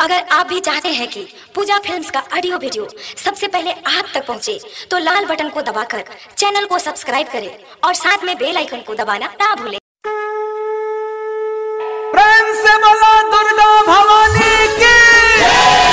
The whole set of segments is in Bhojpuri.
अगर आप भी चाहते हैं कि पूजा फिल्म्स का ऑडियो वीडियो सबसे पहले आप तक पहुंचे, तो लाल बटन को दबाकर चैनल को सब्सक्राइब करें और साथ में बेल आइकन को दबाना ना भूलें प्रेम से बोलो दुर्गा भवानी की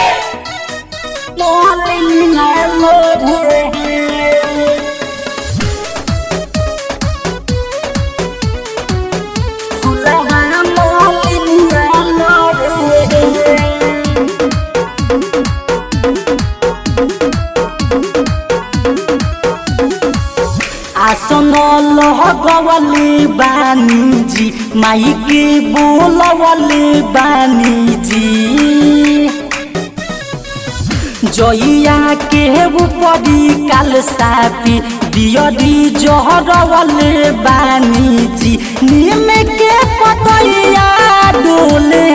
आसन लगवले बानी जी माइके बोलवले बानी जी जइया के ऊपरी काल सापी दियरी जहरवले बानी जी नीम के पतैया डोले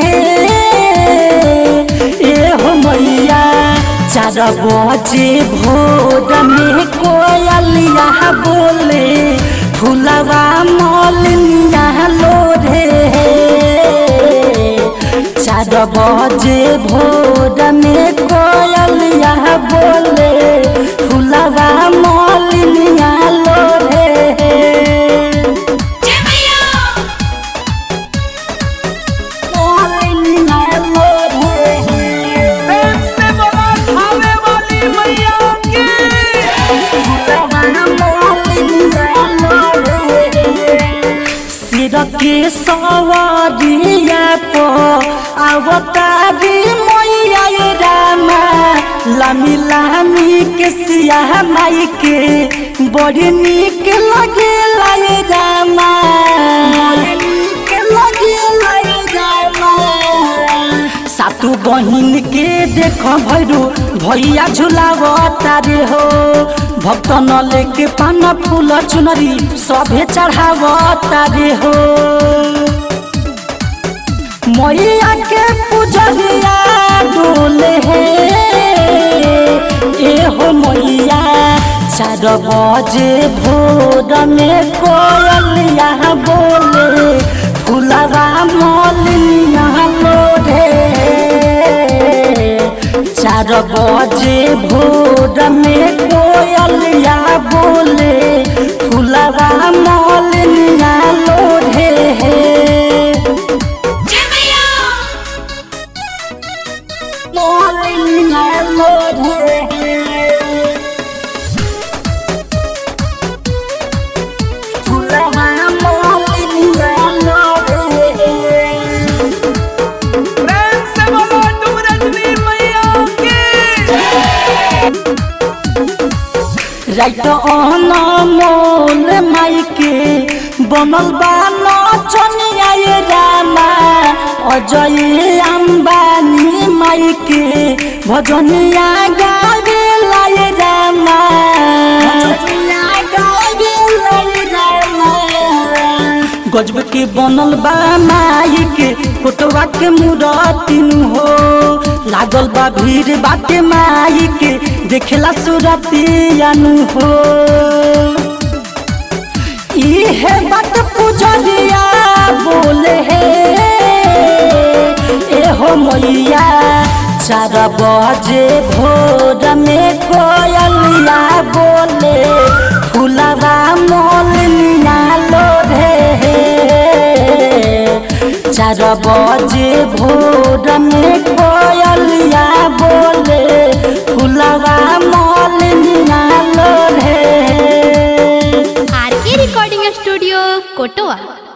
ए हो मैया चार बजे भोर में कोयलिया बोले फुलवा मलिनिया लोरे चार बजे भोर में कोयलिया बोले फुलवा मलिनिया लोरे मलिनिया लोरे प्रेम से बोलो खावे वाली मैया की सिर के सवारिया पो अवतारी मैया ये रामा लामी लामी के सिया माई के बड़ी नीक लगे लाए रामा नीक लगे लाए रामा सातु बहिन के देख भैरू भैया झुलावता रे हो भक्त न लेके पान फूल चुनरी सभे चढ़ावता रे हो मैया के पुजरिया डोले हे ए हो मैया चार बजे भोर में कोयलिया बोले फुलवा मलिया लोरे चार बजे भोर में कोयलिया बोले फुलवा मलिया लोरे मलिया लोरे फुलवा मलिया लोरे प्रेम से बोलो डूरजनी मैया की राइट अन मोल माइके बनल बा नचनिया ये रामा अजय अम्बानी माइके भजनिया गावे लाए रामा गजब के बनल बा माई के फोटोवा के मूरतिन हो लागल बा भीड़ बाटे माई के देखेला सुरतियानु हो इहे बात पुजरिया बोले हे ए हो मैया चार बजे भोर में कोयलिया बोले फुलवा मोलिया लोरे चार बजे भोर में कोयलिया बोले फुलवा मोलिया लोरे आर के रिकॉर्डिंग स्टूडियो कोटवा